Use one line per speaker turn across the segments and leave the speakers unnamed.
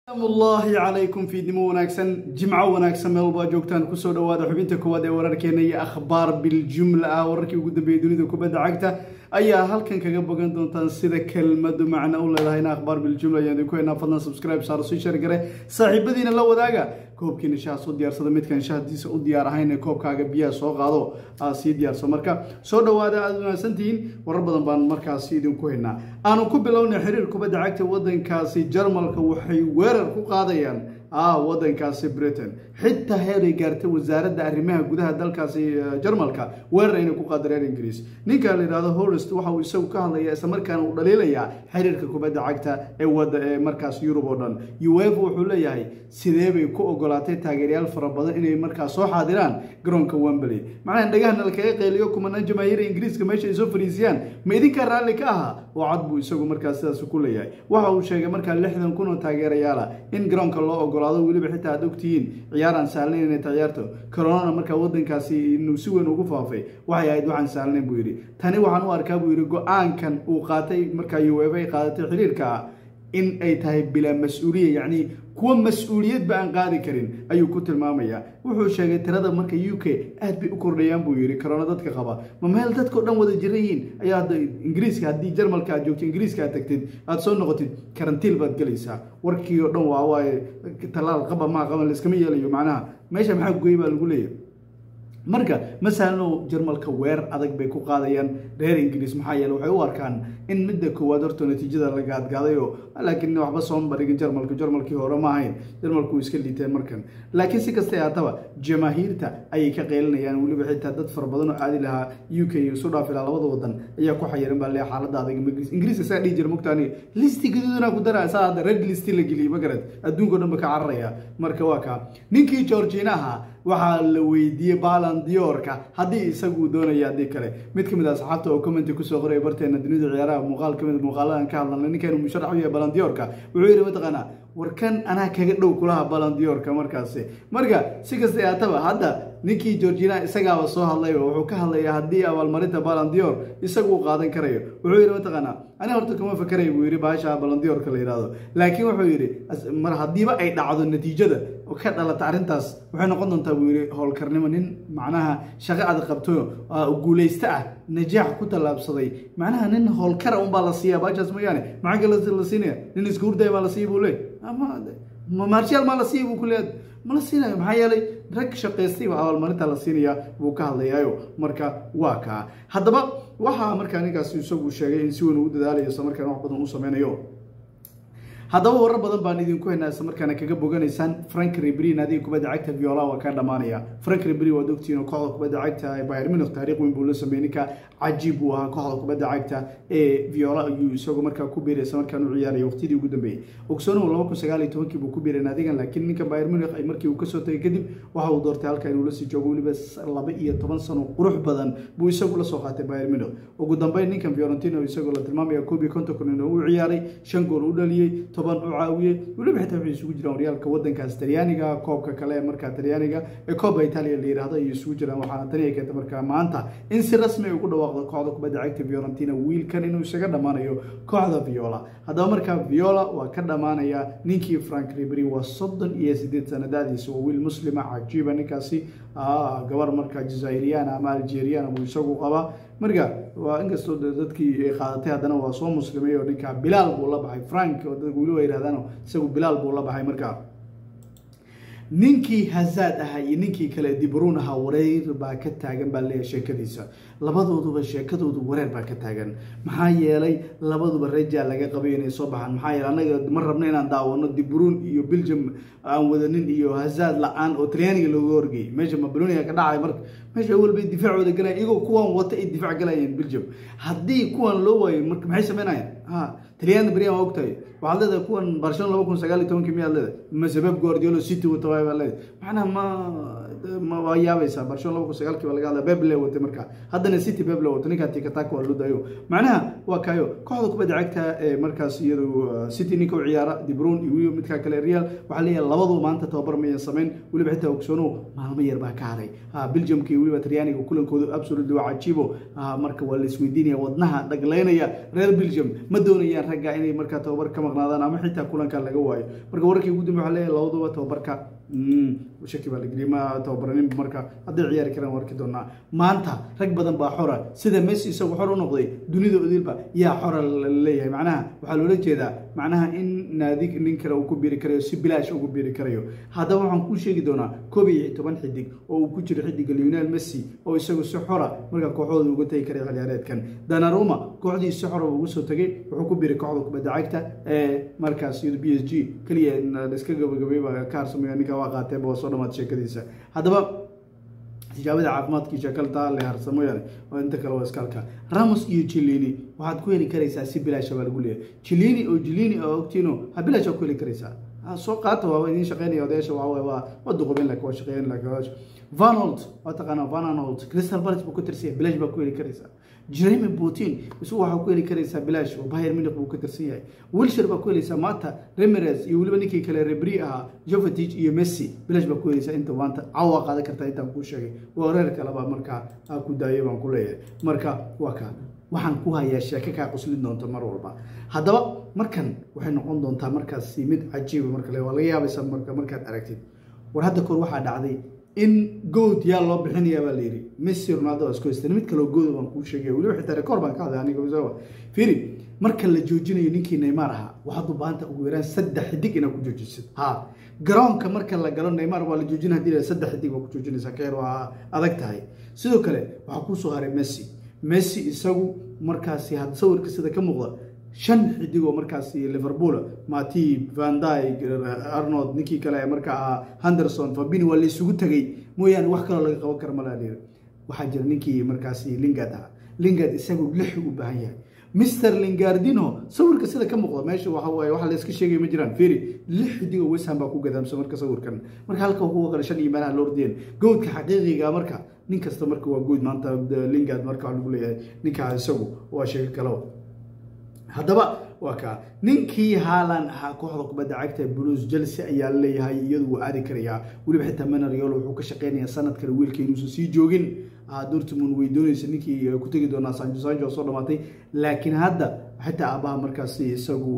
amullaahi calaykum fiidnimo wanaagsan jimco wanaagsan meel walba joogtaan kusoo dhawaada xubinta koowaad ee wararkeena iyo akhbaar biljumla ah wararkii ugu dambeeyey dunida kubadda cagta ayaa halkan kaga bogan doontaan sida kelmadu macno u leedahay in akhbaar biljumla ayaan idinku haynaa fadlan subscribe saaro sii share gare saaxiibadiina la wadaaga koobkiina shaha soo diyaarsada midkan shahadiisa u diyaar ahayn ee koobkaaga biyaha soo qaado aa sii diyaarso marka soo dhawaada aada wanaagsantihiin warar badan baan markaasi idinku haynaa aanu ku bilownay xiriir kubadda cagta wadankaasi jarmalka waxay weerar ku qaadayaan ah wadankaasi britain xitaa heeray gaartay wasaaradda arrimaha gudaha dalkaasi jarmalka weerar inay ku qaada reer ingiriis ninka la yidhahdo horest waxa uu isagu ka hadlaya islamarkaana uu dhaliilayaa xiriirka kubadda cagta ee wada ee markaas yurub oo dhan uefa wuxuu leeyahay sidee bay ku ogolaatay taageeryaal fara badan inay markaas soo xaadiraan garoonka wembley macnaha dhagahana lakaga qeyliyo kumanaan jamaahiira ingiriiska meesha ay soo fariisiyaan ma idinka raalli ka aha oo cad buu isagu markaas sidaas ku leeyahay waxa uu sheegay markaa lixdan kun oo taageerayaala in garoonka loo ogolaado weliba xitaa aad ogtihiin ciyaaraan sahlnayn inay ciyaarto coronana markaa wadankaasi inuu si weyn ugu faafay waxay ahayd waxaan sahlnayn buu yidhi tani waxaan u arkaa buu yidhi go-aankan uu qaatay markaa uefa ay qaadatay xiriirka in ay tahay bilaa mas-uuliya yacni kuwa mas-uuliyadba aan qaadi karin ayuu ku tilmaamayaa wuxuu sheegay tirada marka u k aad bay u kordhayaan buu yidhi corona dadka qaba ma meel dadkao dhan wada jiran yihiin ayaa hadda ingiriiska haddii jarmalka aad joogto ingiriiska aad tagtid aada soo noqotid karantiil baad gelaysaa warkii oo dhan waa waaye tallaal qaba maa qaban laiskama yeelayo macnaha meesha maxaa goy baa lagu leeyahy marka masalano jarmalka weer adag bay ku qaadayaan reer ingiriis maxaa yeele waxay u arkaan in midda koowaad horto natiijada laga adgaadayo laakiin waxba sooma barigin jarmalka jarmalkii hore ma ahayn jarmalku iska liiteen markan laakiin si kastay haataba jamaahiirta ayay ka qeylinayaan weliba xitaa dad fara badan oo aadi lahaa u k isu dhaaf ilaa labada wadan ayaa ku xayiran baa leeya xaalada adag ingiriiska saa dhihi jira mogtaani listi gaduudana ku dara saa hadda red listi la geliyay magarad adduunka o dhan ba ka cararaya marka waa kaa ninkii georginaha waxaa la weydiiyey balandiorka haddii isagu doonaya haddii kale mid kamid a asxaabta oo commenti kusoo qoraya barteena dunida ciyaaraha muuqaal kamid muuqaaladan ka hadlanay ninkan musharax u yahay balandiorka wuxuu yidhi mataqaanaa warkan anaa kaga dhow kulaha balandiorka markaasi marka si kasta haataba hadda ninkii georgina isagaaba soo hadlay oo wuxuu ka hadlayaa haddii abaalmarinta balandior isagu uu qaadan karayo wuxuu yidhi mataqaanaa ani horta kama fakaraya buu yidhi baasha balandiorka la yidhahdo laakiin wuxuu yidhi mar haddiiba ay dhacdo natiijada oo ka dhalata arrintaas waxay noqon doontaa buu yidhi howlkarnimo nin macnaha shaqo aad qabto guulaysta ah najaax ku tallaabsaday macnaha nin howlkara unbaa la siiya baashaas mooyaane maxaa kale la siinaya nin iska hurdaya baa la siiya buu leey ama marshaal maa la siiya buu ku leeyahay ma la siinayo maxaa yeelay rag shaqaystay baa abaalmarinta la siinaya buu ka hadlayaayo marka waa kaa haddaba waxaa markaa ninkaas isagu sheegay in si weyn uu dadaalayo isla markaana wax badan u sameynayo haddaba warar badan baan idinku haynaa isla markaana kaga boganaysaan frank ribri naadiga kubadda cagta viola waa ka dhamaanaya frank ribri waad ogtihiin oo kooxda kubadda cagta ee bayern munich taariikh weyn buu la sameeyey ninka cajiib buu ahaa kooxda kubadda cagta ee viola ayuu isagu markaa ku biiray isla markaan u ciyaarayay waqtidii ugu dambeeyey ogsoonuhu laba kun sagaal iyo tobankii buu ku biiray naadigan laakiin ninka bayern munich ay markii uu kasoo tagay kadib waxa uu doortay halka inuu lasii joogo weliba laba iyo toban sano qurux badan buu isagu lasoo qaatay bayern munich ugu dambeyn ninkan violentino isagoo la tilmaamaya koob iyo konton kun inuu u ciyaaray shan gool u dhaliyey toban u caawiyey weliba xitaa waxay isugu jiraan horyaalka wadankaas talyaaniga koobka kale ee markaa talyaaniga ee kooba italia la yidhaahdo ayay isugu jiraan waxaana tani ay keentay markaa maanta in si rasmi ay ugu dhawaaqdo kooxda kubadda cagta violentina wiilkan inuu isaga dhammaanayo kooxda viola haddaba markaa viola waa ka dhammaanaya ninkii frank ribri waa soddon iyo sideed sanadaadiisa waa wiil muslima cajiiba ninkaasi gabar markaa jazairiyana ama algeriana buu isagu qabaa marka waa inkastoo dadkii ay qaadatay haddana waa soo muslimay oo ninkaa bilaal buu la baxay frank oo dadka weliba yidhahdaan isagu bilaal buu la baxay markaa ninkii hazaad ahaa iyo ninkii kale dibruun ahaa wareer baa ka taagan baa leeyahay sheekadiisa labadooduba sheekadoodu wareer baa ka taagan maxaa yeelay labaduba rajaa laga qabay inay soo baxaan maxaa yeelay annaga ma rabno inaan daawano dibruun iyo belgium aan wadanin iyo hazaad la-aan oo talyaaniga looga horgeeyay meesha mabaloniga ka dhacay marka meesha awal bay difaacooda galayaan iyagoo kuwan wata ay difaac galayeen belgium haddii kuwan loo waayo marka maxay sameynayaan ha talyaani beriyan waa ogtahay waxaad leedahay kuwan barcelona laba kun sagaal iyo tobankii miyaad leedahay mase beb guardiolo city wata waay baa leedahay macnaha ma ma waa yaabaysaa barcelona laba kun sagaalkii baa laga hadlaya beb le watay markaa haddana city beb le wata ninkaa tikataka waa loo dayo macnaha waa kaayo kooxda kubadda cagta ee markaas iyadu city ninka u ciyaara dibron iyo weliba midkaa kale real waxaa leeyahay labadu maanta tababar mayan samayn weliba xitaa ogsoono maalmo yar baa ka haray ha belgiumka iyo weliba talyaaniga kulankooda absolutely waa cajiibo marka waa la isweydiinaya wadnaha dhaglaynaya reer belgium ma doonayaan ragga inay markaa tababar ka maqnaadaan ama xitaa kulanka laga waayo marka wararkii ugu dambe waxaa leeyahay labaduba tababarka shaki baa la geliyay ma tababaranin marka hadday ciyaari karaan warki doonaa maanta rag badan baa xora sida messi isagu xor u noqday dunida odilba yaa xora laleeyahay macnaha waxaa loola jeedaa macnaha in naadi nin kale uu ku biiri karayo si bilaash ugu biiri karayo haddaba waxaan kuu sheegi doonaa koob iyo toban xidig oo uu ku jiro xidiga lionel messi oo isagu si xora markaa kooxdooda uga tegi karay ciyaareedkan danaruma kooxdii si xora ugu soo tegay wuxuu ku biiray kooxda kubadda cagta ee markaas b s g keliya iska gabagabay baa ka harsamaya ninka waa qaateeba waa soo dhamaad sheekadiisa haddaba tijaabada caafimaadkiisa kaltaa le harsa mooyaane oo inta kale waa iskaalka ramos iyo jilini waxaad ku heli karaysaa si bilaasha baa lagu leeyahay jilini oo jilini oo ogtiino ha bilaash ku heli karaysaa soo qaata waa idiin shaqeynaya odayaasha waa waa waa duqubin laakiin waa shaqeyn laakiin vanold waa taqaanaa vananold crystal palace buu ka tirsan yahay bilaash baa ku heli karaysaa jeremy putin isagu waxaa ku heli karaysaa bilaash oo bayern munich buu ka tirsan yahay wilshire baa ku helaysaa maanta remirez iyo weliba ninkii kale rebri ahaa jovetic iyo messi bilaash baa ku helaysaa inta maanta cawa qaadan kartaa intaan kuu sheegay waa reer kaleba markaa aa ku daayay baan ku leeyahay marka waa kaa waxaan ku hayaa sheeke kaa quslin doonta mar walba haddaba markan waxay noqon doontaa markaasi mid cajiiba marka le waa laga yaabaysa marka markaad aragtid war hadda kor waxaa dhacday in good yaa loo bixinayaa baa layidhi messi ronaldo waa isku haysteen mid kaloo gooda baan kuu sheegaya weliba xitaa rekoor baan ka hadlay aniga fiiri marka la joojinayo ninkii neymar ahaa waxaad u baahanta ugu yaraan saddex xidig inaad ku joojisid ha garoonka marka la galo neymar waa la joojina hadii saddex xidig waa ku joojinaysaa keer waa adag tahay sidoo kale waxaa kuusoo haray messi messi isagu markaasi had sawirka sida ka muuqda shan xidig oo markaasi liverpool matib vandyg arnold ninkii kale ee markaa ahaa henderson fabini waa la isugu tegay mooyaane wax kaloo laga qaban kara malaa waxaa jira ninkii markaasi lingard ahaa lingard isagu lix u baahan yahay mister lingardino sawirka sida ka muuqda meesha waxa waaye waxa la iska sheegay ma jiraan feri lix xidig oo wesham baa ku gadaamsan marka sawirkan marka halka kuwa kale shan iyo meelaha la ordiyeen goodka xaqiiqiga marka nin kasta marka waa good maanta lingard marka lagu leeyahay ninkaa isagu waa sheego kaleba haddaba waa kaa ninkii haalan ahaa kooxda kubadda cagta blues chelsea ayaa leeyahay iyadu wuu aadi karayaa weliba xitaa manariol wuxuu ka shaqeynayaa sanad kale wiilka inuusan sii joogin dortmund way doonaysa ninkii ku tegi doonaa sanjo sanjo soo dhamaatay laakiin hadda xitaa aabaha markaasi isagu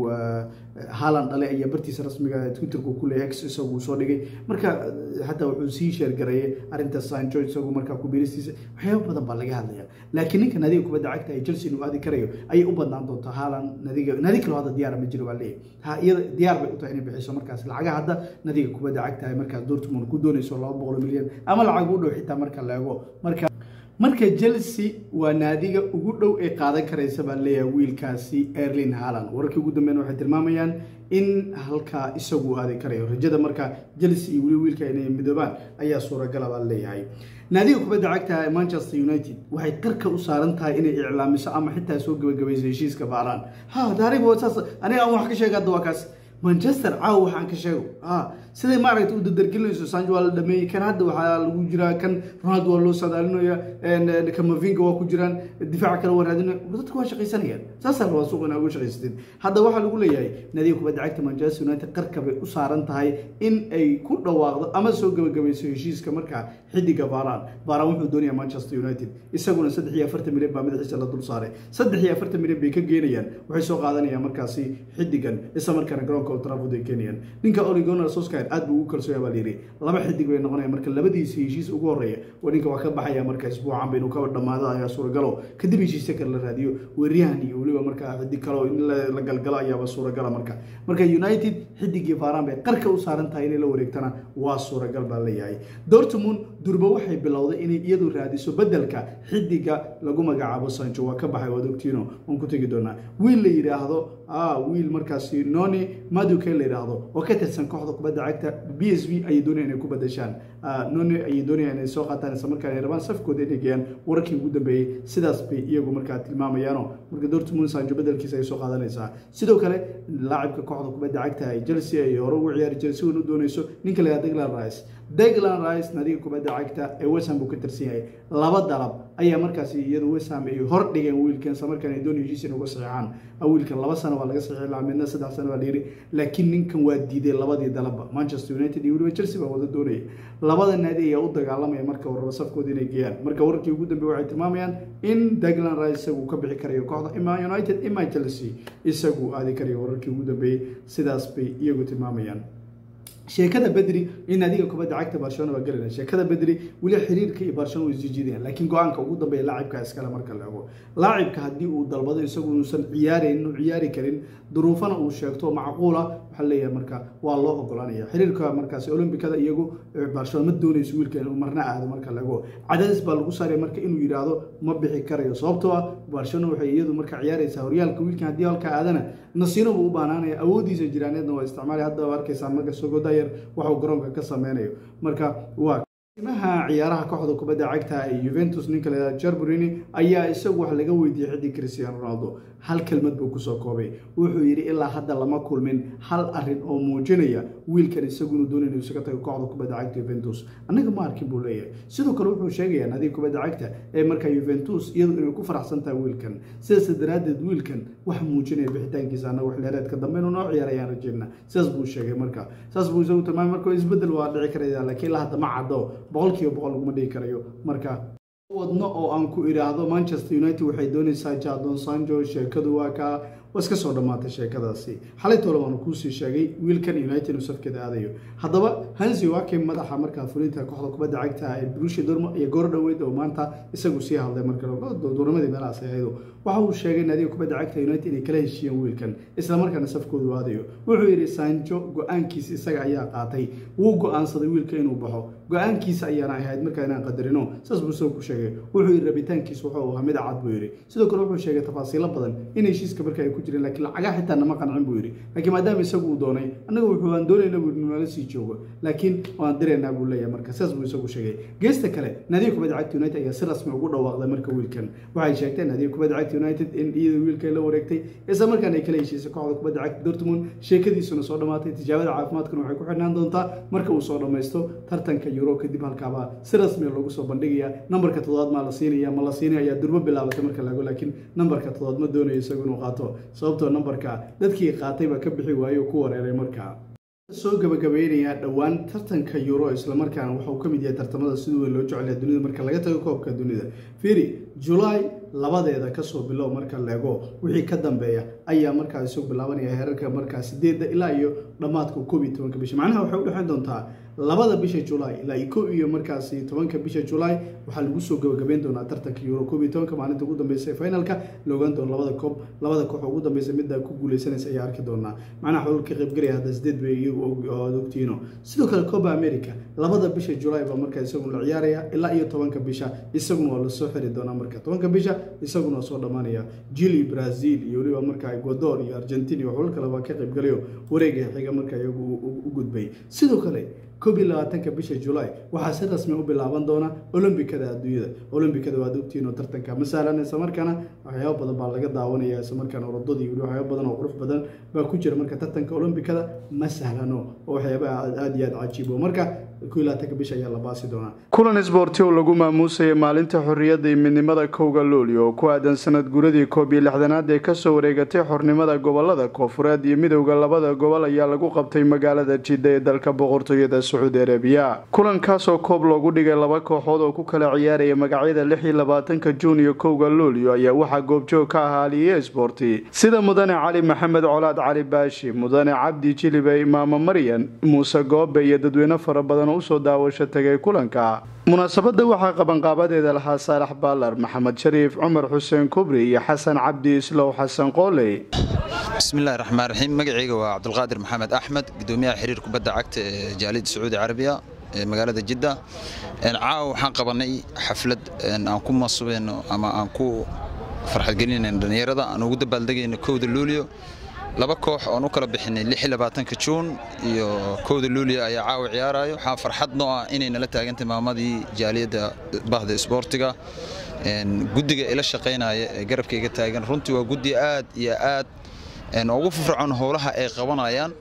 haalan dhale ayaa bartiisa rasmiga twitterku ku leeyahay x isagu soo dhigay marka xataa wuxuu sii sheergareeyay arrinta sanjo isagu markaa ku biiristiisa waxyaaba badan baa laga hadlaya laakiin ninka nadiga kubadda cagta ee chelsea inuu aadi karayo ayay u badnaan doontaa haalan nadiga nadi kaloo hadda diyaara ma jiro baa leeyahay ha iyada diyaar bay u tahay inay bixiso markaas lacaga hadda nadiga kubadda cagta ay markaas dortmund ku doonayso laba boqol milyan ama lacag u dhow xitaa marka la eego marka marka chelsea waa naadiga ugu dhow ee qaadan karaysa baa leeyahay wiilkaasi erlin haaland wararkii ugu dambeyn waxay tilmaamayaan in halkaa isagu aadi karayo rajada marka chelsea iyo weli wiilka inay midoobaan ayaa suuragala baa leeyahay naadiga kubadda cagta ee manchester united waxay qarka u saaran tahay inay iclaamiso ama xitaa soo gebagabayso heshiiska baaraan ha daariba saas aniga aan wax ka sheega hadda waa kaas manchester caawa waxaan ka sheego siday maaragta u dadargelinayso sanjo waa la dhameeyey kan hadda waxaa lagu jiraa kan ronaldo waa loo sadaalinaya kamavinga waa ku jiraan difaaca kale waa raadinaya dadka waa shaqaysanayaan saasaa rabaa suuq inaa uga shaqaysateen hadda waxaa lagu leeyahay nadiga kubadda cagta manchester united qarka bay u saaran tahay in ay ku dhawaaqdo ama soo gebagabayso heshiiska markaa xidiga baaraan baaraan wuxuu doonaya manchester united isaguna saddex iyo afartan milyan baa madaxiisa la dul saaray saddex iyo afartan milyan bay ka geenayaan waxay soo qaadanayaan markaasi xidigan isla markaana garoonka old trafford ay keenayaan ninka oligonar soskar aad buu ugu kalsooya baa layidhi laba xidig bay noqonaya marka labadiisi heshiis ugu horreeya waa ninka waa ka baxaya marka isbuucan ba inuu ka dhamaado ayaa suuragalo kadib heshiisya kale la raadiyo weeryahan iyo weliba markaa xidig kalo in la galgalo ayaaba suuragala marka marka united xidigii faaraan bay qarka u saaran tahay inay la wareegtana waa suuragal baa leeyahay dortmund durba waxay bilowday inay iyadu raadiso bedelka xidiga lagu magacaabo sanjo waa ka baxay waad ogtiino waan ku tegi doonaa wiil la yidhaahdo wiil markaasi noni maduke la yidhaahdo oo ka tirsan kooxda kubadda cagta b s v ayay doonayaan inay ku badashaan noni ayay doonayaan inay soo qaataan isla markaan ay rabaan safkooda inay geeyaan wararkii ugu dambeeyey sidaas bay iyagu markaa tilmaamayaano marka dortmund sanjo bedelkiisa ay soo qaadanaysaa sidoo kale laacibka kooxda kubadda cagta ay chelsea ay hore ugu ciyaari chelsea wan u doonayso ninka la yidhahdo deglan rice deglan rice nadiga kubadda kubadda cagta ee wesham buu ka tirsan yahay laba dalab ayaa markaasi iyadu wesham ay hor dhigeen wiilkan isla markaan ay doonaya heshiis in uga saxiixaan wiilkan laba sano waa laga saxiixi lahaa midna saddex sano waa la yiri laakiin ninkan waa diiday labadii dalabba manchester united iyo weliba chelsea baa wada doonaya labada naadi ayaa u dagaalamaya marka warraba safkooda inay geeyaan marka wararkii ugu dambeeye waxay tilmaamayaan in daglan rice isagu ka bixi karayo kooxda ima united ima chelsea isagu aadi karayo wararkii ugu dambeeyey sidaas bay iyagu tilmaamayaan sheekada bedri in adiga kubadda cagta barcelona baa gelina sheekada bedri weli xiriirka iyo barcelona way isjiidayaan laakiin go-aanka ugu dambeeya laacibka iskale marka la ego laacibka haddii uu dalbado isagu inuusan ciyaarayn inuu ciyaari karin duruufana uu sheegto macquula waxaa leeyahay marka waa loo ogolanaya xiriirka markaasi olombikada iyagu barcelona ma doonayso wiilkan inuu marna aado marka la ego cadaadis baa lagu saaraya marka inuu yidhaahdo ma bixi karayo sababtoo ah barcelona waxay iyadu marka ciyaaraysaa horyaalka wiilkan haddii halka aadana nasiino buu u baanaanaya awoodiisa jiraaneedna waa isticmaalaya hadda arkaysaa marka sogodayar waxuu garoonka ka sameynayo marka waa imaha ciyaaraha kooxda kubadda cagta ee Juventus ninka la Jarburini ayaa isagu wax laga weydiiyay xiddig Cristiano Ronaldo hal kelmad buu ku soo koobay wuxuu yiri ilaa hadda lama kulmin hal arin oo muujinaya wiilkan isagu inuu doonayo inuu isaga tago kooxda kubadda cagta Juventus anaga ma arkin buu leeyahay sidoo kale wuxuu sheegayaa nadiif kubadda cagta ee marka Juventus iyadu inay ku faraxsan tahay wiilkan sidaas daraadeed wiilkan wax muujinaya bixitaankiisa anaga wax leereedka dambe inuu noo ciyaarayaan rajeynaa sidaas buu sheegay marka saas buu isagu tilmaamay marka isbedel waa dhici karaya laakiin ilaa hadda ma caddo boqolkiiba boqol laguma dhigi karayo marka wadno oo aan ku idhaahdo manchester united waxay doonaysaa jadon sanjo sheekadu waa kaa waa iska soo dhammaatay sheekadaasi xalay tole waanu kuusii sheegay wiilkan united inuu safkeeda aadayo haddaba hansi wake madaxa markaa fulinta kooxda kubadda cagta ee brushi dormo iyo goor dhoweyd oo maanta isagu sii hadlay marka duuramadii meelahaas ahaydo waxa uu sheegay naadiga kubadda cagta united inay kala heshiiyeen wiilkan islamarkaana safkoodu aadayo wuxuu yidhi sanjo go-aankiisa isaga ayaa qaatay wuu go-aansaday wiilka inuu baxo go-aankiisa ayaana ahayd markaa inaan qadarino saas buu isagu ku sheegay wuxuu yidhi rabitaankiisa wuxuu ahaa mid cad buu yidhi sidoo kale wuxuu sheegay tafaasiilo badan in heshiiska marka ay ku jireen laakiin lacagaa xitaa nama qancin buu yidhi laakiin maadaama isagu uu doonay annaga wuxuu aan doonayna buu nala sii joogo laakiin waan diraynaa buu leeyahay marka sidaas buu isagu sheegay geesta kale naadiga kubadda cagta united ayaa si rasmi ugu dhawaaqday marka wiilkan waxay sheegteen naadiga kubadda cagta united in iyada wiilka la wareegtay isla markaana ay kala heshiisay kooxda kubadda cagta dortmund sheekadiisuna soo dhammaatay tijaabada caafimaadkuna waxay ku xidhnaan doontaa marka uu soo dhammaysto tartanka euro kadib halkaaba si rasmiya loogu soo bandhigaya nambarka toddobaad maa la siinaya ma la siinaya ayaa durbo bilaabatay marka lago laakiin nambarka toddobaad ma doonayo isagu inuu qaato sababtoo nambarka dadkii qaatay baa ka bixi waayey oo ku wareeray markaa soo gabagabaynayaa dhowaan tartanka euro islamarkaana waxa uu ka mid yahay tartamada siduu weyn loo jecelya dunida marka laga tago koobka dunida firi julaay labadeeda kasoo bilow marka leego wixii ka dambeeya ayaa markaa isagu bilaabanaya heerarka markaa sideedda ilaa iyo dhammaadka koob iyo tobanka bisha macnaha waxay udhexeyn doontaa labada bisha julaay ilaa iyo ko iyo markaasi tobanka bisha julaay waxaa lagu soo gabagabeyn doonaa tartanka euro koob iyo tobanka maalinta ugu dambeysa ee finalka la ogaan doono labada koob labada koox ugu dambeysa midda ku guuleysanaysa ayaa arki doonaa macnaha xulul ka qaybgelaya hadda sideed bay iyagu ood ogtiino sidoo kale coba america labada bisha julaay baa markaa isaguna la ciyaaraya ilaa iyo tobanka bisha isaguna waa lasoo xiri doonaa marka tobanka bisha isaguna waa soo dhammaanaya jili brazil iyo weliba markaa ecuador iyo argentina iyo xulul kale baa ka qaybgalayo wareega xiga markaa iyagu u gudbay sidoo kale koob iyo labaatanka bisha julaay waxaa si rasmi u bilaaban doona olombikada adduunyada olombikada waad ogtihiin oo tartanka ma sahlan isla markaana waxyaabo badan baa laga daawanaya isla markaana orodadii weli waxyaabo badan oo qurux badan baa ku jira marka tartanka olombikada ma sahlano oo waxyaaba aada iyo aada cajiibo marka
kulan isboorti oo lagu maamuusayay maalinta xorriyadda iyo midnimada kowga looli oo ku aadan sanad guradii koob iyo lixdanaad ee kasoo wareegatay xornimada gobolada koofureed iyo midowda labada gobol ayaa lagu qabtay magaalada jidda ee dalka boqortooyada sacuudi arabiya kulankaasoo koob loogu dhigay laba kooxood oo ku kala ciyaaraya magacyada lix iyo labaatanka juun iyo kowga loolio ayaa waxaa goobjoog ka ahaa aliye isboorti sida mudane cali maxamed colaad cali baashi mudane cabdi jilibe imaamo maryan muuse goobe iyo dadweyne fara badan usoo daawasho tagay kulanka munaasabada waxaa qabanqaabadeeda lahaa saalax baalar maxamed shariif cumar xuseen kubri iyo xasan cabdi islow xasan qooley
bismillahi raxmaan raxiim magacayga waa cabdulqaadir maxamed axmed gudoomiyaha xiriir kubadda cagta ee jaaliyadda sacuudi carabiya ee magaalada jidda caawa waxaan qabanay xaflad aan ku masubeyno ama aan ku farxadgelinayno dhallinyarada aan ugu dabaaldegayno kowda luulio laba koox oon u kala bixinay juun iyo kowda luuliya ayaa caawa ciyaarayo waxaa farxad noo ah inay nala taagantay maamadii jaaliyadda bahda isboortiga guddiga ila shaqaynaya ee garabkayga taagan runtii waa guddi aad iyo aad ugu firfircoon howlaha ay qabanayaan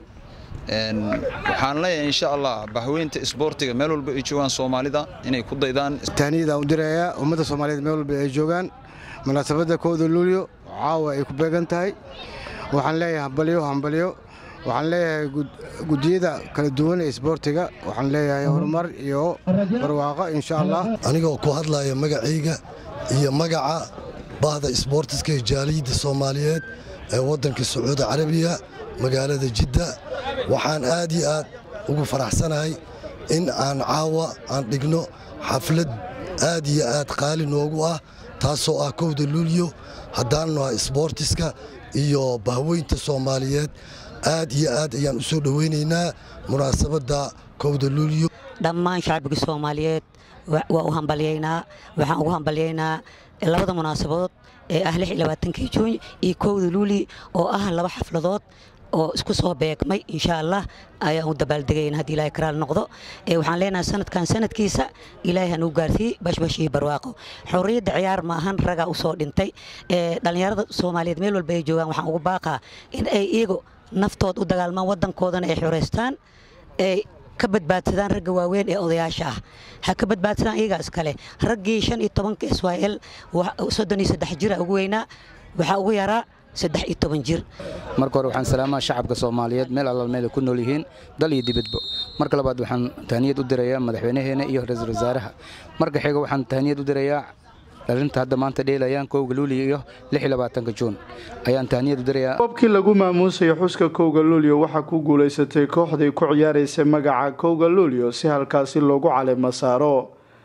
waxaan leeyahay insha allah bahweynta isboortiga meel walba ay joogaan soomaalida inay ku daydaan
tahniyadaan u dirayaa ummadda soomaaliyeed meel walba ay joogaan munaasabadda kowda luulyo caawa ay ku beegan tahay waxaan leeyahay hambalyo hambalyo waxaan leeyahay gudiyada kala duwan ee isboortiga waxaan leeyahay horumar iyo barwaaqo insha allah
anigoo ku hadlaya magacayga iyo magaca bahda isboortiska ee jaaliyadda soomaaliyeed ee waddanka sacuudi carabiya magaalada jidda waxaan aad iyo aad ugu faraxsanahay in aan caawa aan dhigno xaflad aad iyo aad qaali noogu ah taasoo ah kowda luulyo haddaannu ah isboortiska iyo bahweynta soomaaliyeed aad iyo aad ayaan u soo dhowaynaynaa munaasabadda kowda luulyo
dhammaan shacbiga soomaaliyeed waa u hambalyaynaa waxaan ugu hambalyaynaa labada munaasabadood ee ah kii juun iyo kowda luuli oo ah laba xafladood oo isku soo beegmay insha allah ayaan u dabaaldegayna haddii ilahay karaal noqdo waxaan leenahay sanadkan sanadkiisa ilaahay hanuu gaarsiiy bashbash iyo barwaaqo xorriyadda ciyaar ma ahan ragaa u soo dhintay dhallinyarada soomaaliyeed meel walba ay joogaan waxaan ugu baaqaa in ay iyagu naftood u dagaalmaan waddankoodana ay xoraystaan ay ka badbaadsadaan ragga waaweyn ee odayaasha ah ha ka badbaadsadaan iyagaa iskale raggii shan iyo tobanka s y l soddon iyo saddex jira ugu weynaa waxaa ugu yaraa saddex iyo toban jir
marka hore waxaan salaamaa shacabka soomaaliyeed meel allaal meel ay ku nool yihiin dal iyo dibadba marka labaad waxaan tahniyad u dirayaa madaxweynaheena iyo ra-iisul wasaaraha marka xiga waxaan tahniyad u dirayaa dhalinta hadda maanta dheelayaan kowga luuliyo iyo ka juun ayaan tahniyad u dirayaa
koobkii lagu maamuusaya xuska kowga luulyo waxaa ku guulaysatay kooxdii ku ciyaaraysay magaca kowga luulyo si halkaasi loogu caleema saaro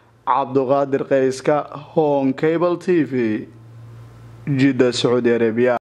cabduqaadir qayska hon cable t v jidda sacuudi arabiya